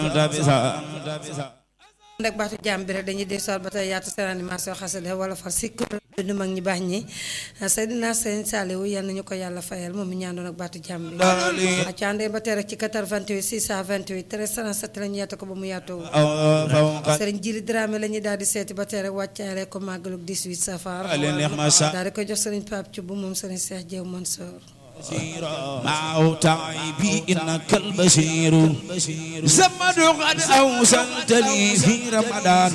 ndak baatu jàmm bi rek dañuy dee sol ba tey yaatu seen animation xasida wala far sikk du mag ñi baax ñi Seydina Sëñ Saliou yal nañu ko yàlla fayal moom mi ñaandoon ak baatu jàmm bi a càndee ba tey rek ci 88 628 1337 lañu yaatu ko ba mu yaatoo Sëriñ Jili Dramé la ñuy daal di seeti ba tey rek wàccaale ko màggalug 18 safar daal di ko jox Sëriñ Pape Thioub moom Sëriñ Cheikh Diop Mansour مع تعبي إنك البشير زمد قد أوصلت لي في رمضان